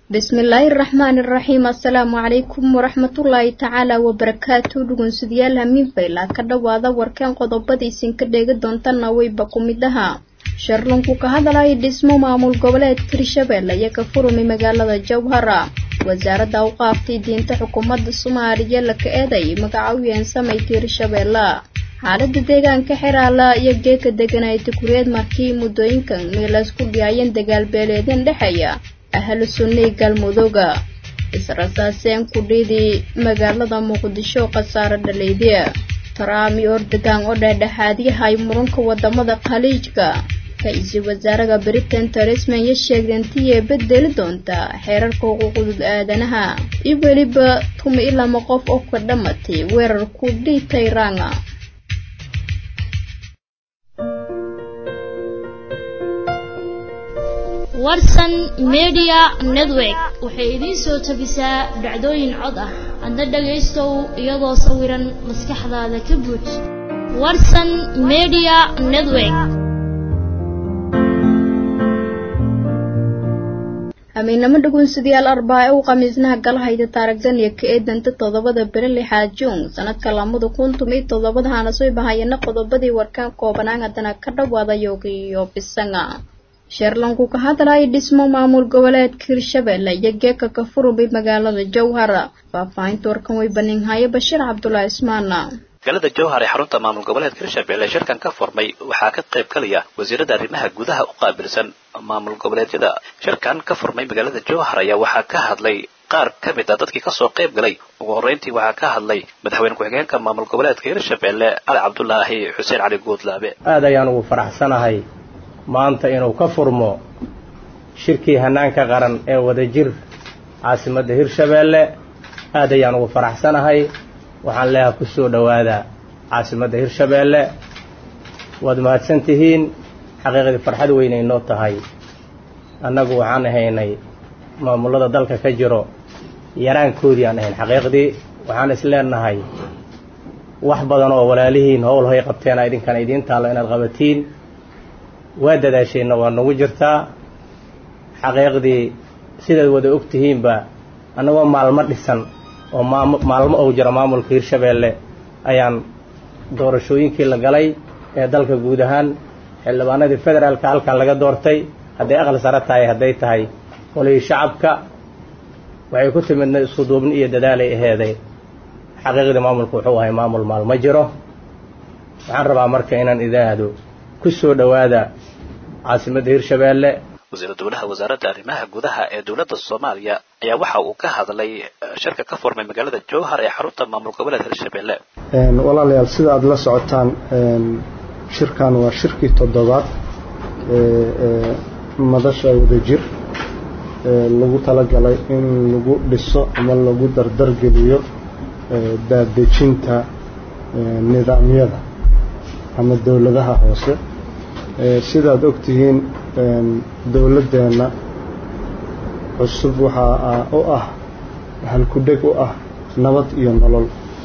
bismillaahi raxmaani raxiim assalaamu calaykum waraxmatullaahi tacaala wabarakaatu dhugunsidayaal hamiinfayla ka dhowaada warkeen qodobadiisin ka dheegi doontana weyba ku mid ahaa sharlunku ka hadalaya dhismo maamul goboleedka hirshabeelle iyo ka furumi magaalada jowhara wasaaradda u qaaftay diinta xukuumadda soomaaliya laka eeday magacawyeen samayka hirshabeelle xaalada deegaanka xeraala iyo geeka deganay tukureed markii muddooyinkan meelaysku dhiyaayeen dagaalbeeleedeen dhexeeya ahlu sunnay galmudooga israsaaseen kudhiidii magaalada muqdisho khasaare dhaleydya taraam iyo ordogan oo dhexdhexaadyahay muranka wadamada khaliijka ra-iisul wasaaraha britain teresma iyo sheegdantiyee bedeli doonta xeerarka xuquuqdud aadanaha iyo weliba tumi i lama qof oo ka dhamatay weerar ku dhiitay ranga warsan media network waxay idiin soo tabisaa dhacdooyin cod ah adna dhagaystow iyadoo sawiran maskaxdaada ka buuj warsan media network hamiinamo dhugunsidayaal arbaace u khamiisnaha galahayda taaragdan iyo ka eedanta toddobada bere lixaad juun sanadka lamada kun tumiyo toddobadahana soo bahayana qodobadii warkaan koobanaan haddana ka dhawaada yooga iyo bisanga sheerlanku ka hadlaya dhismo maamul goboleedka hirshabeelle iyo geeka ka furubay magaalada jowhara faahfaahinta warkan way baninhaye bashiir cabdulaahi ismaana magaalada jowhar ee xarunta maamul goboleedka hirshabelle shirkan ka furmay waxaa ka qayb galaya wasiirada arrimaha gudaha u qaabilsan maamul goboleedyada shirkan ka furmay magaalada jowhar ayaa waxaa ka hadlay qaar ka mid a dadkii kasoo qayb galay ugu horreyntii waxaa ka hadlay madaxweyne ku-xigeenka maamul goboleedka hirshabelle cali cabdulaahi xuseen cali guudlaabe aad ayaan ugu faraxsanahay maanta inuu ka furmo shirkii hanaanka qaran ee wadajir caasimadda hirshabeelle aad ayaan ugu faraxsanahay waxaan leeha ku soo dhowaada caasimadda hirshabeelle waad mahadsan tihiin xaqiiqdii farxad weynay noo tahay annagu waxaan ahaynay maamullada dalka ka jiro yaraankoodii aan ahayn xaqiiqdii waxaan is leenahay wax badan oo walaalihiin howl hoy qabteena idinkana idiin taallo inaad qabatiin waa dadaasheenna waa nagu jirtaa xaqiiqdii sidaad wada og tihiinba annagoo maalmo dhisan oo maam maalmo ou jiro maamulka hirshabeelle ayaan doorashooyinkii la galay ee dalka guud ahaan xildhibaanadii federaalka halkan laga doortay hadday aqal sare tahay hadday tahay qolihii shacabka waxay ku timidna isku duubni iyo dadaalay aheeday xaqiiqdii maamulku wuxuu ahay maamul maalmo jiro waxaan rabaa marka inaan idaahdo ku soo dhowaada caasimadda hirshabeelle wasiiru dowlaha wasaaradda arrimaha gudaha ee dowladda soomaaliya ayaa waxa uu ka hadlay shirka ka furmay magaalada jowhar ee xarunta maamul goboleedka hirshabeelle walaalayaal sida aada la socotaan shirkan waa shirkii toddobaad ee madasha wadajir lagu talagalay in lagu dhiso ama lagu dardargeliyo daadejinta nidaamyada ama dowladaha hoose sidaad ogtihiin dowladdeenna cusub waxaa u ah halkudheg u ah nabad iyo nolol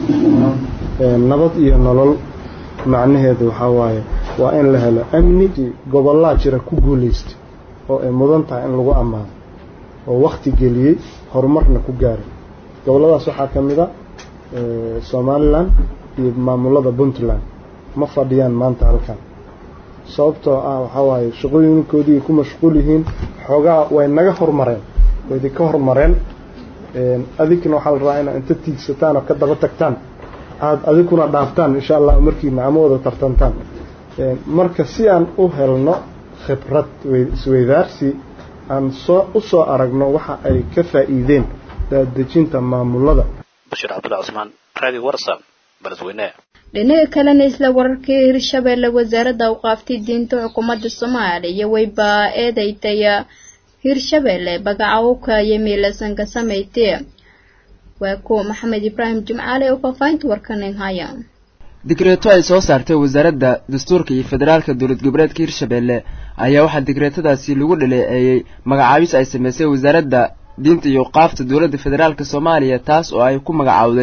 nabad iyo nolol macnaheedu waxaa waaye waa in la helo amni gobollaa jira ku guulaystay oo ay mudan tahay in lagu ammaano oo wakhti geliyey horumarna ku gaaray gobolladaas waxaa ka mid a somalilan iyo maamulada puntland ma fadhiyaan maanta halkan sababtoo ah waxaa waaye shaqooyinkoodii ku mashquul yihiin xoogaa way naga hormareen way idinka hormareen adigna waxaa la rabaa inaad inta tiigsataan oo ka daba tagtaan aada adiguna dhaaftaan insha allah markiina ama wada tartantaan marka si aan u helno khibrad isweydaarsi aan soo u soo aragno waxa ay ka faa'iideen daadejinta maamulada bashiir cabdulla cusmaan raadi warsan balasweyne dhinaca kalena isla wararkii hirshabeelle wasaaradda u qaaftay diinta xukuumadda soomaaliya wayba eedaytaya hirshabeelle bagacawka iyo miilasanka samaytee waa kuwa maxamed ibraahim jimcaale oo faafahinta warkanin haya digreeto ay soo saartay wasaaradda dastuurka iyo federaalka dowlad goboleedka hirshabeelle ayaa waxaa digreetadaasi lagu dhaleeceeyey magacaabis ay samaysay wasaaradda diinta iyo qaafta dowladda federaalka soomaaliya taas oo ay ku magacaawday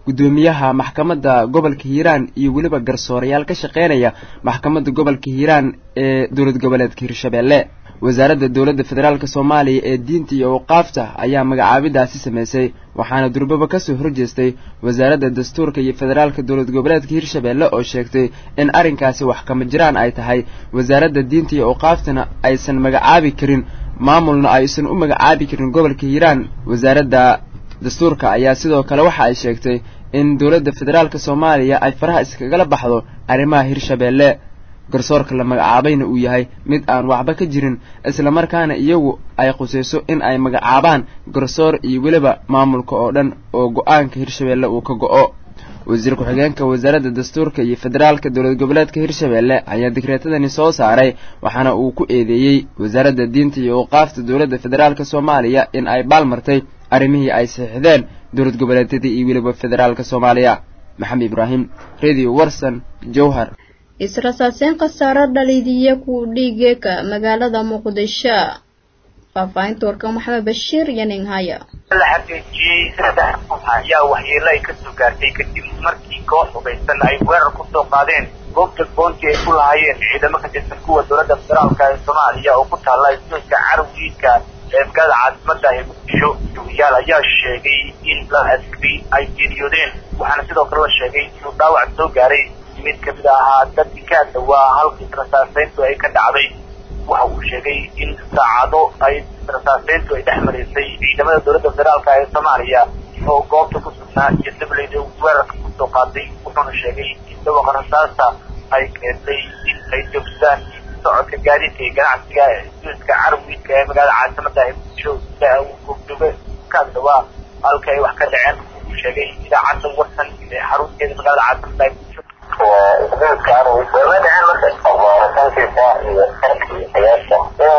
guddoomiyaha maxkamadda gobolka hiiraan iyo weliba garsoorayaal ka shaqeynaya maxkamadda gobolka hiiraan ee dowlad goboleedka hirshabeelle wasaaradda dowladda federaalk soomaaliya ee diinta iyo awqaafta ayaa magacaabidaasi samaysay waxaana durbaba kasoo horjeestay wasaaradda dastuurka iyo federaalka dowlad goboleedka hirshabeelle oo sheegtay in arrinkaasi wax kama jiraan ay tahay wasaaradda diinta iyo awqaaftana aysan magacaabi karin maamulna aysan u magacaabi karin gobolka hiiraan wasaaradda dastuurka ayaa sidoo kale waxa ay sheegtay in dowladda federaalk soomaaliya ay faraha iskagala baxdo arrimaha hirshabeelle garsoorka la magacaabayna uu yahay mid aan waxba ka jirin islamarkaana iyagu ay qusayso in ay magacaabaan garsoor iyo weliba maamulka oo dhan oo go-aanka hirshabeelle uu ka go-o wasiir ku-xigeenka wasaaradda dastuurka iyo federaalka dowlad goboleedka hirshabeelle ayaa digreetadani soo saaray waxaana uu ku eedeeyey wasaaradda diinta iyo awqaafta dowladda federaalk soomaaliya in ay baalmartay arrimihii ay saxiixdeen dowlad goboleedyadii iyo weliba federaalka soomaaliya maxamed ibraahim radio warson jowhar israsaaseen khasaaro dhalidiya ku dhiigeeka magaalada muqdisho faahfaahinta warkan maxamed bashiir iyo nin haya la xaqiijiyey saddex qof ayaa waxyeelo ay kasoo gaartay kadib markii koox hubaysan ay weerar kusoo qaadeen goobta boonti ay ku lahaayeen ciidamo ka tirsan kuwa dowladda federaalka ee soomaaliya oo ku taalla isooska carwiidka ee magaalada caasimada ee muqdisho duwiyaal ayaa sheegay in la askari ay geeriyoodeen waxaana sidoo kale la sheegay inuu dhaawac soo gaaray mid kamid ahaa dadkii ka dhawaa halkii rasaaseyntu ay ka dhacday waxa uu sheegay in saacado ay rasaaseyntu ay dhex maraysay ciidamada dowladda federaalka ee soomaaliya oo goobta ku sugnaa iyo dableyda weerarka kusoo qaatay wuxuuna sheegay in dhawaqa rasaasta ay keentay in ay joogsadaan socodka gaadiidka iyo ganacsiga isooska carwiidka ee magaalada caasimada ee muqdisho sida uu goobjooga ka dhawaa halka ay wax ka dhaceen uu sheegay idaacadda warsan ee xarunteeda magaalada caasimada ee muqdisho وإسلامك عروي وماذا عن مثل الله في فائل الحرب الحياسة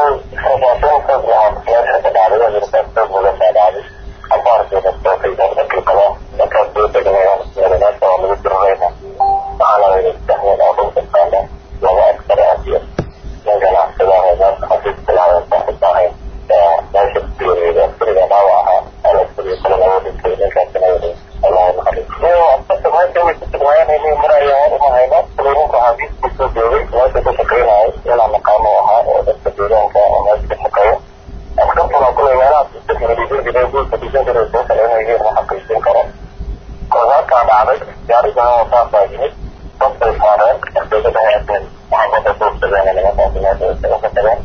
خرطاتين تبعها سياسة العالية برسالة تبعها العالية أبار في التوقيت ذلك القضاء ذكر بيت جميعا من الناس ومن الدرغينا وعلى يستحمل أبو سبحانه وهو أكثر أسير نجل احتضار الناس خفيف العالم تحت الضعين لا شك في الأسر نوعها على السر صلى الله عليه وسلم كانت نوعه الله يخليك أعتقد هاي كوي تتغير هني مرأي وارها هينا تليمونك حديث بسجوري واسي تشكرين هاي يلا مقامه وها وتستجورين كأماس بحقية أخذت لو كل يمانا تستثمر بيجير بدا يقول فتيجين درس بوصل هنا يجير محقق يسين كرم قرارات كان عمل جاري جانا وفاق باجيني ضبط الفارق أخذت بها يسين محمد أصول سبعين لما تعطينا سبعين سبعين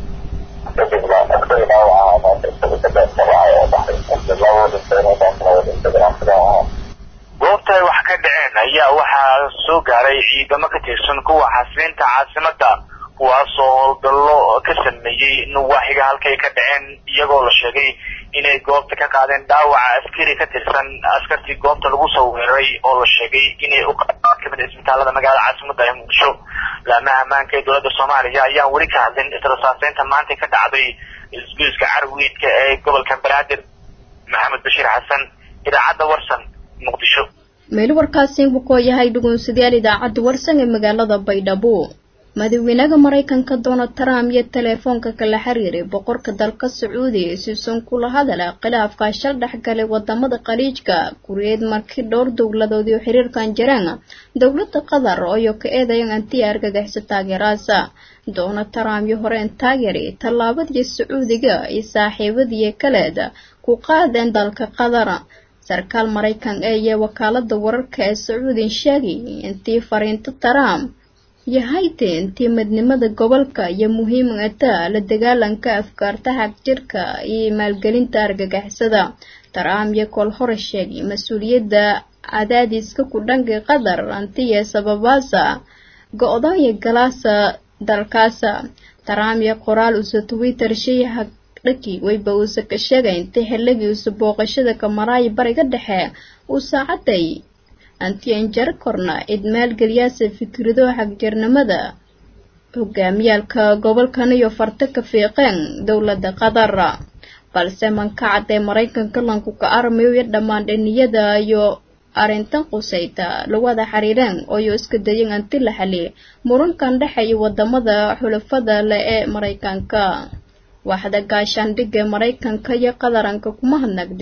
تجد لا أكثر نوعها ما تستطيع تبقى سبعة وضحي أخذ الله ودستين وضحي ودستين وضحي goobta ay wax ka dhaceen ayaa waxaa soo gaaray ciidamo ka tirsan kuwa xasilinta caasimadda kuwaasoo howlgallo ka sameeyey nuwaaxiga halkay ka dhaceen iyagoo la sheegay inay goobta ka qaadeen dhaawaca askari ka tirsan askartii goobta lagu soo weeraray oo la sheegay inay u qaadaan kamid isbitaalada magaalada caasimadda ee muqdisho laamaha ammaanka ee dowladda soomaaliya ayaan weli ka hadlin israsaaseynta maanta ka dhacday isgoyska carwiidka ee gobolka banaadir maxamed bashiir xasan idaacadda warsan muqdisho meel warkaasi buu koo yahay dhugunsadayaal idaacadda warsan ee magaalada baydhabo madaxweynaha maraykanka donald trump iyo teleefoonka kala xiriiray boqorka dalka sacuudiga siusan kula hadala khilaafka shal dhexgalay wadamada khaliijka kuriyeed markii dhowr dowladoodii oo xiriirkan jireen dowlada qatar oo ka eedayan antiya argagixisa taageeraasa donald trump iyo horeen taageeri tallaabadii sacuudiga iyo saaxiibadii kaleed ku qaadeen dalka qatar sarkaal maraykan ee iyo wakaalada wararka ee sacuudin sheegay intii fariinta trump yahayte intii midnimada gobolka iyo muhiimata la dagaalanka afkaarta xagjirka iyo maalgelinta argagixisada trump iyo kol hore sheegay mas-uuliyadda cadaadiska ku dhanka qatar antiya sababaasa go-daanya galaasa dalkaasa trump iyo qoraal usa twitter shayaha dhaki wayba uusa ka sheegay intay xilligii usa booqashada kamaraayo bariga dhexe uu saacaday antianjar korna cid maalgeliyaasa fikrado xagjirnimada hogaamiyaalka gobolkan iyo farta ka fiiqeen dowladda qatar balse mankacad ee maraykanka lanku ka armayo iyo dhammaan dhiniyada iyo arrintan qusayta lawada xiriireen ooyo iska dayan anti la xali murankan dhexeeya wadamada xulafada leh ee maraykanka waaxda gaashaandhigga maraykanka iyo qadaranka kuma hadnagday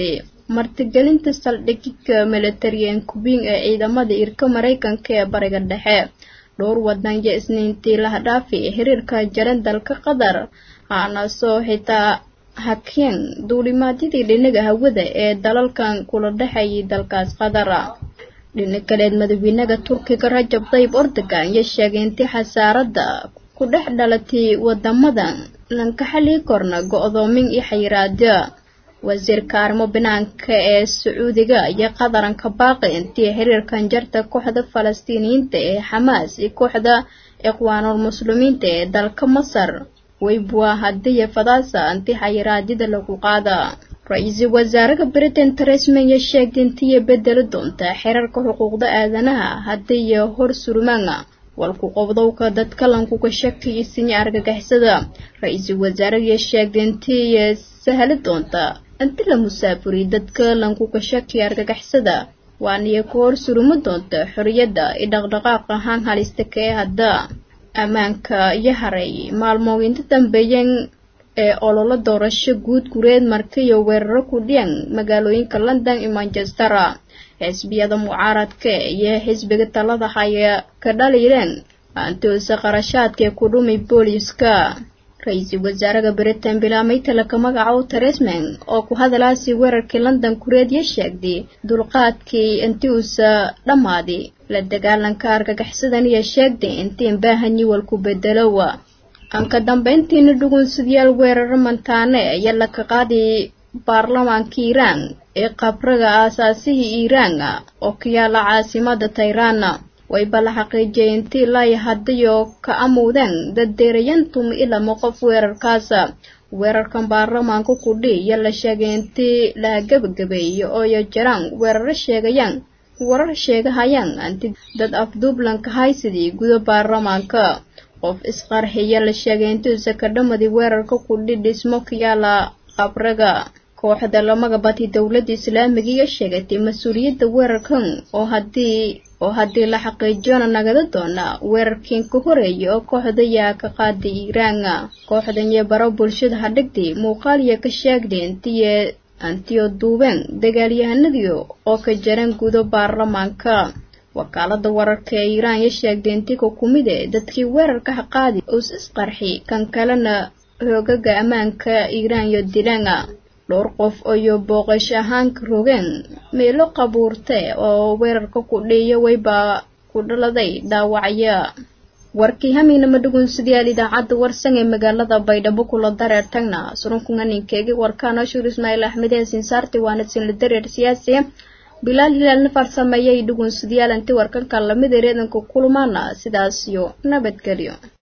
martigelinta saldhigidka militariyan kubing ee ciidamada irka maraykanka ee bariga dhexe dhowr wadan iyo isniintii lahdhaafi xiriirka jaran dalka qatar aana soo xitaa hakeen duulimaadyadii dhinaga hawada ee dalalkan kula dhexayay dalkaas qatar dhinac kaleed madaxweynaha turkiga rajab tayyib erdogan iyo sheegay intii xasaaradda ku dhex dhalatay wadamadan lanka xallii korna go-doomin iyo xayiraada wasiirka arrimo banaanka ee sacuudiga iyo qadaranka baaqi intii xiriirkan jarta kooxda falastiiniyiinta ee xamaas iyo kooxda ikhwaanul muslimiinta ee dalka masar weybua hadiya fadaasa intii xayiraadyada lagu qaada ra-iisul wasaaraha britain theresa may ayaa sheegtay intiiya bedeli doonta xeerarka xuquuqda aadanaha hadiya hor surmaanga walku qobdowka dadka lankuga shakiyisinya argagixisada ra-iisul wasaaraha ayaa sheegtay intiiya sahli doonta inti la musaafuriy dadka lankuga shakiya argagixisada waaniya ku hor suruma doonta xoriyadda iyo dhaqdhaqaaq ahaan halista kee hadda ammaanka iyo haray maalmooyinta dambeeyeen ee ololo doorasho guud gureed markiyo weeraro ku dhiyan magaalooyinka london iyo manchester xisbiyada mucaaradka iyo xisbiga talada haya ka dhaliireen aantoose qarashaadkae ku dhumay booliiska ra-iisul wasaaraha britain bilaamay talaka magacow teresman oo ku hadalaasi weerarkii london kureed iyo sheegday dulqaadkii intii uusa dhammaaday la dagaalanka argagaxsadan iyo sheegday intiin baahanyi walku bedelowa aan ka dambeyntiina dhugunsadyaal weeraro mantaane ayaa laka qaaday baarlamaanka iiraan ee qabraga aasaasihii iiraan oo ka yaala caasimada tayraana wayba la xaqiijiyay intii laaya hadayoo ka amuudeen dad deerayantum ilama qof weerarkaasa weerarkan baarlamaanka kudhi iyo la sheegay intii laha gebagabeeyo ooyo jiraan weeraro sheegayaan warar sheegahayaan anti dad afduublanka haysidii guda baarlamaanka qof isqarxiya la sheegay intuusa ka dhamadi weerarka kudhi dhismo ka yaala qabraga kooxda lamaga bati dowladda islaamiga iyo sheegatay mas-uuliyadda weerarkan oo haddii oo haddii la xaqiijiyona nagada doona weerarkiin ka horeeya oo kooxda yaa ka qaaday iiraana kooxdan iyo baro bulshada hadhigtay muuqaaliya ka sheegday intiye antiyo duubeen dagaalyahanadii oo ka jaran gudo baarlamaanka wakaalada wararka ee iiraan iyo sheegday intii ka kumide dadkii weerarka haqaadi uus isqarxi kan kalena hoogaga ammaanka iiraan iyo dilaana dhowr qof iyo booqash ahaanka rogeen meelo qabuurte oo weerarka ku dhiiyo wayba ku dhaladay dhaawacya warkii hamiinama dhugunsidayaal idaacadda warsan ee magaalada baydhabo kula dareer tagna surunkunganinkeegi warkaan ashuur ismaaciil axmed ee sinsaarti waana sinla dareer siyaasi bilaal hilaalna farsameeyay dhugunsidayaal inti warkanka lamid ereedanka kulmaana sidaas iyo nabadgelyo